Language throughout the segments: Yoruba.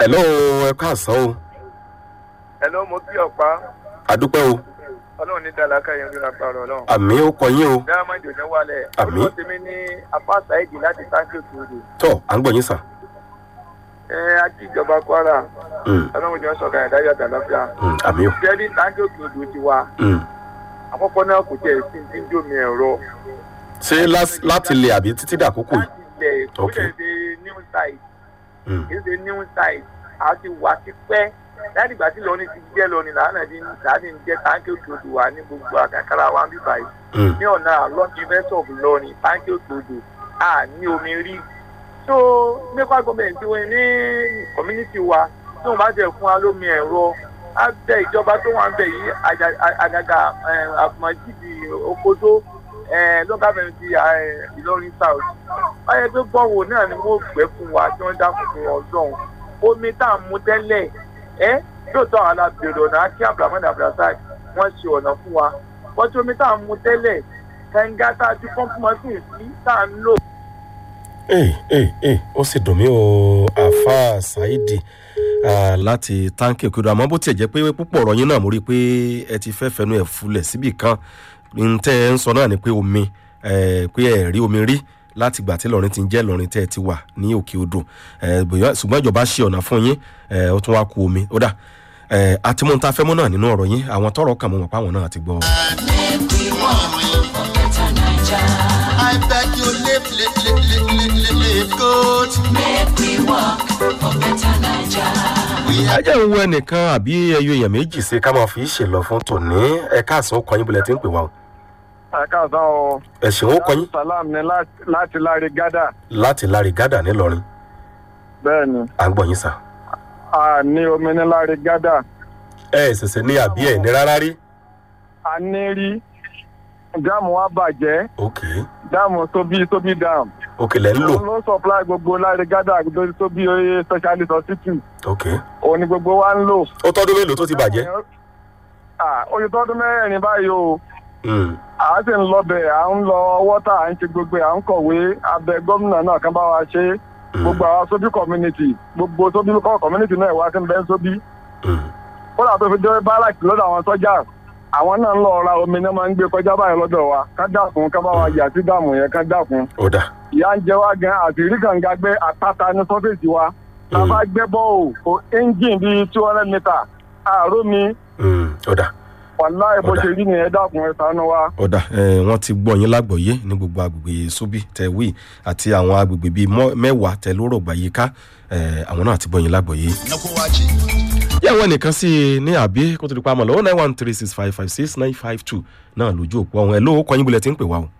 hello ẹ káàsán o ẹ ló mo kí ọ̀pá àdúpẹ́ o ọlọ́run ní dàlákà yẹn ló lápá ọ̀rọ̀ ọlọ́run. àmì ó kọ yín o diamond òní wálẹ̀ Àmín. orúkọ tèmi ní apá saidi láti sáńkì òtúrò tọ́ à ń gbọ́ yín sà. ẹ ají ìjọba kwara Mm, ọlọ́run jọ sọ̀rọ̀ ẹ̀dá yàtọ̀ àlàáfíà mm, àmì ó. jẹ́rí sáńkì òtúrò ti wa Mm. àkọ́kọ́ náà kò tiẹ̀ sí ti ń dómi ẹ̀rọ ṣé lás- láti lè àbí títí dàkókò yìí. láti ilẹ̀ kò Ok. lè ṣe new site Mm, kì í ṣe new site a ti wà ti pẹ́ láti ìgbà tí lọ́ni ti jẹ́ lọ́ni làánà ti láti ń jẹ́ sáńkì òtúrò wa ní gbogbo àkàkàrà wa ń bíbáyìí mm, ní ọ̀nà àlọ́ọ̀kì university of Ìlọrin báńkì òtòdò a ní omi rí so nípa gọọmenti wọn ní community wa tí wọn bá jẹ fún wa lómi ẹ̀rọ á bẹ ìjọba tó wà ń bẹ yìí àjà- à- àgàgà àfọmọjìdì okodo local government eh, Ìlọrin south báyẹn tó gbọ́wọ́ náà ni wọ́n gbẹ́ fún wa tí wọ́n dákun fún ọlọ́run omi tá à ń mu tẹ́lẹ̀ ẹ́ lóòótọ́ àwọn alábẹ̀rẹ̀ ọ̀nà akí abdulhamid abdulrasaq wọ́n ṣe ọ̀nà fún wa wọ́n tí omi tá à ń mu tẹ́lẹ̀ kẹ̀ǹgà tá a ti pọ́ńpù mọ́sìn sí tá à ń lò ee ee ee ó sì dùn mí o àfa ṣáídì ah, láti táǹkì òkèdè àmọ́ bó tiẹ̀ jẹ́ pé púpọ̀ ọ̀rọ̀ yín náà mo rí i pé ẹ ti fẹ́ fẹnu ẹ̀ fulẹ̀ síbì kan n tẹ́ ẹ ń sọ náà ni pé omi eh, pé ẹ rí omi rí láti gbà tí lọrin ti ń jẹ́ lọrin tẹ́ ẹ ti wà ní òkè odò Eh, bóyá- ṣùgbọ́n ìjọba ṣe ọ̀nà fún yín eh, ó tún wá ku omi ó dà Eh, àti mú ta fẹ́ mú náà nínú ọ̀rọ̀ yín àwọn tọrọ kàn mọ́ mọ́ páwọn náà ti gbọ́. I beg you live, live, live, live, live, live, live good. We ẹ are jẹ́ ń wo ẹnìkan àbí ẹyọ èèyàn méjì sí ká máa fi í ṣèlọ fún tòní ẹ̀ka àsán ọkọ̀ yín bọ̀lẹ̀ tí ń pè wá o àkàtàn ọ ẹ̀sìn ó kọ yín salam ní láti láre gádà láti láre gádà ńìlọrin bẹ́ẹ̀ ni à ń gbọ́ yín sà. a ní omi ní láre gádà ẹ ẹ ṣẹ̀ṣẹ̀ ní àbí ẹ̀ ní rárá rí. a ní rí dáàmù wa bàjẹ́ ok dáàmù tóbi tóbi dáàmù ok lẹ́ ń lò òun ló supply gbogbo láre gádà lórí tóbi oye specialist hospital ok òun ni gbogbo wa ń lò. ó tọ́dún mélòó tó ti bàjẹ́. Ah, oye tọdún mẹ́rin báyìí o Mm, à á sì ń lọ bẹ̀ à ń lọ wọ́tà à ń ṣe gbogbo ẹ̀ à ń kọ̀wé abẹ gómìnà náà kan bá wa ṣe mm, gbogbo àwọn sóbí community gbogbo sóbí kọ́ community náà wá sí ń bẹ́ sóbí mm. kódà tó fi dé báràkì lọ́dọ̀ àwọn sọ́jà àwọn náà ń lọ ra omi náà máa ń gbé kọjá báyìí lọ́dọ̀ wa ká dákun ká bá wa yà sí dààmú yẹn ká dákun ó dà ìyá ń jẹ wá gan àti rí kànga gbé àpáta ní sọ́fẹ̀sì wa tá a bá gbẹ́ bọ́ọ̀ kò engine bíi two hundred meter àárò mi Mm, ó dà wàláì bó Ọ̀dà. ṣe rí nìyẹn dákun ẹ̀ ṣàánú wa. ó dà ẹ wọ́n ti gbọ́ yín lágbọ̀ọ́yé ní gbogbo agbègbè sóbì tẹ̀wé àti àwọn agbègbè bíi mọ́- mẹ́wàá tẹ̀ lóró gbàyíká ẹ àwọn náà ti gbọ́ yín lágbọ̀ọ́yé. Nakuwachi. yàwó ẹnìkan sí i ní àbí kó tó di pa àmọ́ lọ́wọ́ nine one three six five five six nine five two náà lójú òpó ọ̀hún ẹ̀ ló kọ́ yín bulẹ̀ tí ń pè wá o.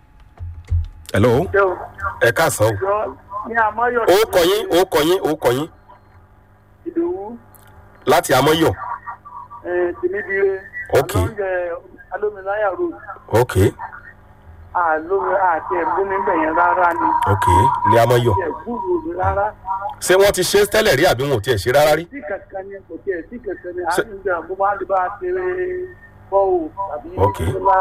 hello ẹ káàsán o. ní àmọ́yọ̀ ó kọ yín ó kọ yín ó kọ yín ìdòwú láti amọ́yọ̀ tìmídìrẹ Ok. alóúnjẹ alómiláyà road ok àlómi àti ẹ̀gbọ́n níbẹ̀ yẹn rárá ni ok ní amọ́yọ̀ tí ẹ̀gbúrò mi rárá ṣé wọ́n ti ṣe é tẹ́lẹ̀ rí àbí wọn ò tiẹ̀ ṣe rárá rí. tí kankan ni kò tiẹ̀ tí kankan ni Ṣé- àtúndì àbúrò máa lè bá a ṣe bọ́ọ̀ tàbí Ok. ńlá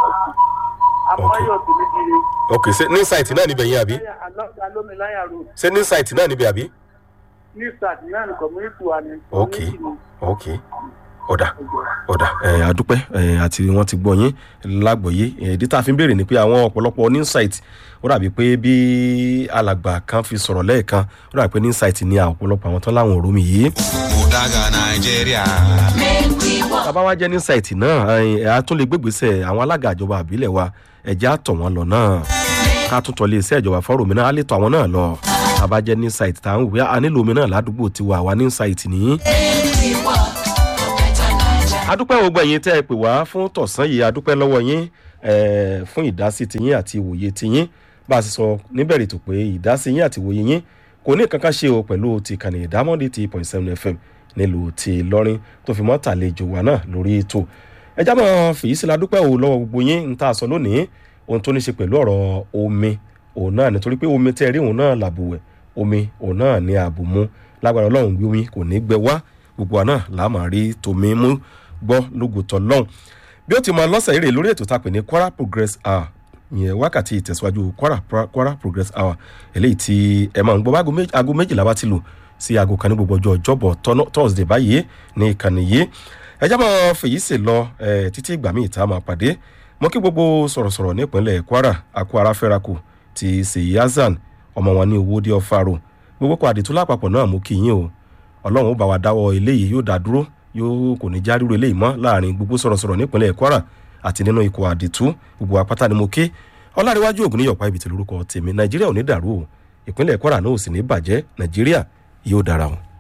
àmọ́yọ̀ tìmídìrẹ ok ṣé ní site náà níbẹ̀ yín àbí alómiláyà road ṣé ní site náà níbẹ̀ àbí. new start náà ní community wa ni Ok. community ni. ok ọ̀dà ọ̀dà ẹ̀ àdúpẹ́ ẹ̀ àti wọ́n ti gbọ́ yín lágbọ̀ọ́yé ìdí tá a fi ń béèrè ni pé àwọn ọ̀pọ̀lọpọ̀ ní site ó dàbí pé bí alàgbà kan fi sọ̀rọ̀ lẹ́ẹ̀kan ó dàbí pé ní site ni ọ̀pọ̀lọpọ̀ àwọn tán láwọn òrómi yìí. Mudaga Nigeria. bàbá wa jẹ́ ní site náà ẹ̀ á tún lè gbégbèsè àwọn alága ìjọba àbílẹ̀ wa ẹ̀jẹ̀ á tọ̀ wọ́n lọ náà ká tún tọ́lé iṣẹ́ ìjọba fọ́rọ̀ mi náà á lè tọ̀ àwọn náà lọ bàbá jẹ́ ní site tá à ń wí a nílò omi náà ládùúgbò tiwa àwa ní site nìyí adúpẹ́ gbogbo ẹ̀yin tẹ́ ẹ pè wá fún tọ̀sán yìí adúpẹ́ lọ́wọ́ yín eh, fún ìdásí tiyín àti ìwòye tiyín bá a sì sọ níbẹ̀rẹ̀ tó pé ìdásí yín àti ìwòye yín kò ní kankan ṣe o pẹ̀lú ti kànnì ìdámọ́dé ti point seven fm nílùú ti lọ́rin tó fi mọ́ tàlejò wa náà lórí ètò ẹjá máa fèyí sí ladúpẹ́ o lọ́wọ́ gbogbo yín ń tà sọ lónìí ohun tó ní ṣe pẹ̀lú ọ̀rọ̀ omi òun náà nítorí pé omi tẹ́ rí òun náà làbùwẹ̀ omi òun náà ní àbùmú lágbára ọlọ́run gbé omi kò ní gbẹ wá gbogbo àná làá máa rí tòmí mú gbọ́ lógùtọ̀ lọ́hùn bí ó ti mọ lọ́sẹ̀ eré lórí ètò tá a pè ní kwara progress hour ìyẹn wákàtí ìtẹ̀síwájú kwara Pra- kwara progress hour eléyìí tí ẹ máa ń gbọ́ bá aago méjìlá bá ti lò sí aago kan ní gbogbo ọjọ́ ọjọ́bọ̀ tọ́nà- thursday báyìí ní ìkànnì yìí ẹjá máa fèyí sì lọ eh, títí ìgbà míì tá a máa pàdé mo kí gbogbo sọ̀rọ̀sọ̀rọ̀ nípínlẹ̀ kwara akó ara fẹ́rakù ti seyi hasan ọmọ wọn ní owó dé ọ̀fàrò gbogbo kọ àdìtú lápapọ̀ náà mo kí yín o ọlọ́run ó bá wa dáwọ́ eléyìí yóò dá dúró yóò kò ní já ríro eléyìí mọ́ láàrin gbogbo sọ̀rọ̀sọ̀rọ̀ nípínlẹ̀ kwara àti nínú ikọ̀ àdìtú gbogbo apáta ni mo ké ọlárẹ̀wájú ògùn níyọ̀pá ibi tí lórúkọ tèmi nàìjíríà ò ní dàrú o ìpínlẹ̀ kwara náà ò sì ní bàjẹ́ nàìjíríà yóò dára o.